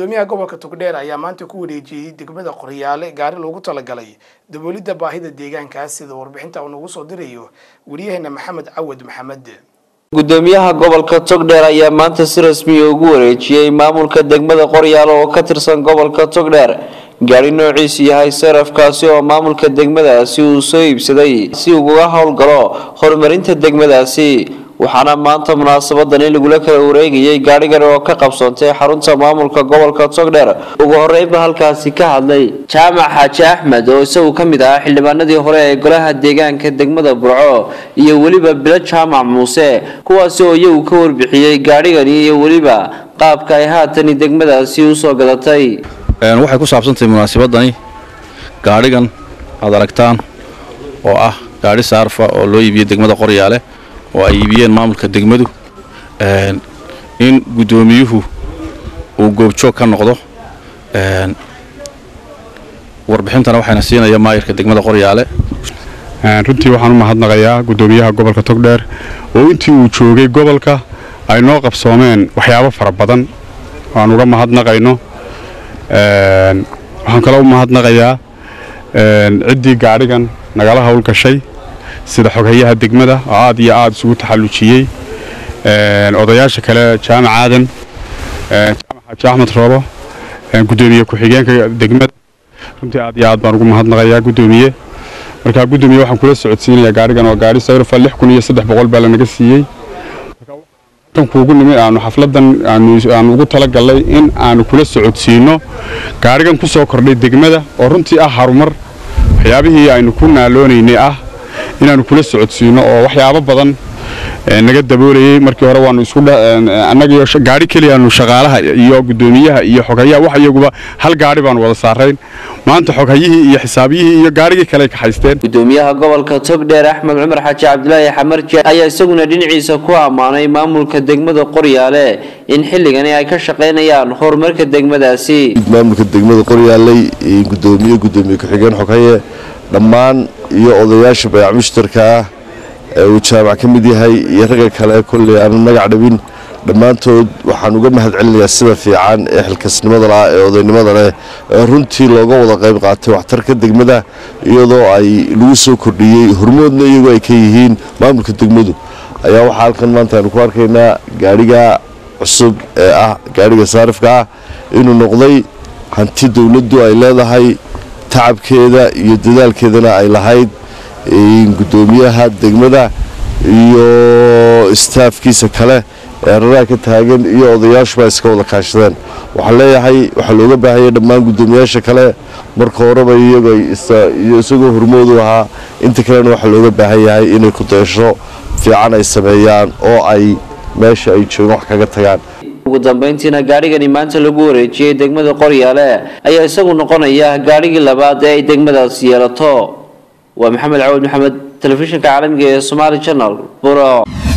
gudoomiyaha gobolka togdheer ayaa maanta ku wareejiyey degmada qoryaale gaari loogu talagalay daboolidda baahida deegaankaas sida warbixinta uu nagu soo dirayo wariyaheena maxamed cawad maxamed gudoomiyaha gobolka togdheer ayaa maanta si rasmiya ugu wareejiyey maamulka degmada qoryaale oo ka tirsan gobolka togdheer gaari noociisu yahay sarafkaasi oo maamulka degmadaasi uu soo iibsaday si uguga howlgalo horumarinta degmadaasi waxaana maanta munaasabadan in lagula kala wareegayay gaadhigan oo ka qabsoontay xarunta maamulka gobolka togdheer ugu horeynba halkaasi ka hadlay jaamac xaaji axmed oo isagu ka mid ahaa xildhibaanadii hore ee golaha deegaanka degmada burco iyo weliba bilo jaamac muuse kuwaasi oo iyagu ka warbixiyey gaadhigani iyo weliba qaabka ay haatani degmadaasi usoo gadatay waxay ku saabsantahay munaasabadani gaadhigan aad aragtaan oo ah gaadhi saarfa oo loo iibiyey degmada qoryaale oo ay iibiyeen maamulka degmadu in guddoomiyuhu uu goobjoog ka noqdo warbixintana waxayna siinaya maayirka degmada qoryaale runtii waxaan u mahadnaqayaa guddoomiyaha gobolka togdheer oo intii uu joogay gobolka ay noo qabsoomeen waxyaabo fara badan aan uga mahadnaqayno waxaan kaloo u mahadnaqayaa ciddii gaadhigan nagala howlgashay sida xoghayaha degmada oo aad iyo aad isugu taxallujiyey odayaasha kale jaamac aadan jaamac xaaji axmed roobo guddoomiye ku-xigeenka degmada runtii aad iyo aad baan ugu mahadnaqayaa guddoomiye markaa guddoomiye waxaan kula socodsiinayaa gaadhigan oo gaadhi sayrofa lix kun iyo saddex boqol baa lanaga siiyey tan kuugu nimid aanu xafladan aanu ugu talagalnay in aanu kula socodsiino gaadhigan ku soo kordhay degmada oo runtii ah harumar waxyaabihii aynu ku naaloonaynay ah inaanu kula socodsiino oo waxyaabo badan naga daboolayey markii hore waanu isku annagiyo gaadhi keliyaanu shaqaalaha iyo guddoomiyaha iyo xoghayaha wax iyaguba hal gaadhi baanu wada saarayn maanta xoghayihii iyo xisaabiyihii iyo gaadhigii kale kaxaysteen gudoomiyaha gobolka togdheer axmed cumar xaaji cabdilaahi xamarje ayaa isaguna dhinaciisa ku ammaanay maamulka degmada qoryaale in xilligani ay ka shaqaynayaan horumarka degmadaasi maamulka degmada qoryaaley gudoomiye gudoomiye ku-xigeen xoghaye dhammaan iyo odayaasha bayac mushtarka ah ee uu jaamac ka mid yahay iyo ragga kale kolley aanu magac dhabin dhammaantood waxaan uga mahad celinayaa sida fiican ee xilkasnimada lah ee odaynimada leh ee runtii looga wada qayb qaatay waxtarka degmada iyadoo ay lagu soo kordhiyey hormoodna iyagoo ay ka yihiin maamulka degmadu ayaa waxaa halkan maanta aynu ku arkaynaa gaadhiga cusub ee ah gaadhiga saarifka ah inuu noqday hanti dowladdu ay leedahay tacabkeeda iyo dadaalkeedana ay lahayd guddoomiyaha degmada iyo istaafkiisa kale ee raraha ka taagan iyo odayaashuba iska wada kaashadeen waxaan leeyahay waxaa looga baahaya dhammaan guddoomiyaasha kale marka horeba iyago isagoo hormoodu ahaa inta kalena waxaa looga baahan yahay inay ku daysho fiican ay sameeyaan oo ay meesha ay joogaan wax kaga tagaan ugu dambeyntiina gaadhigani maanta lagu wareejiyey degmada qoryaale ayaa isagu noqonaya gaadhigii labaad ee ay degmadaasi yeelato waa maxamed cawad maxamed telefishinka caalamiga ee somaali janal buro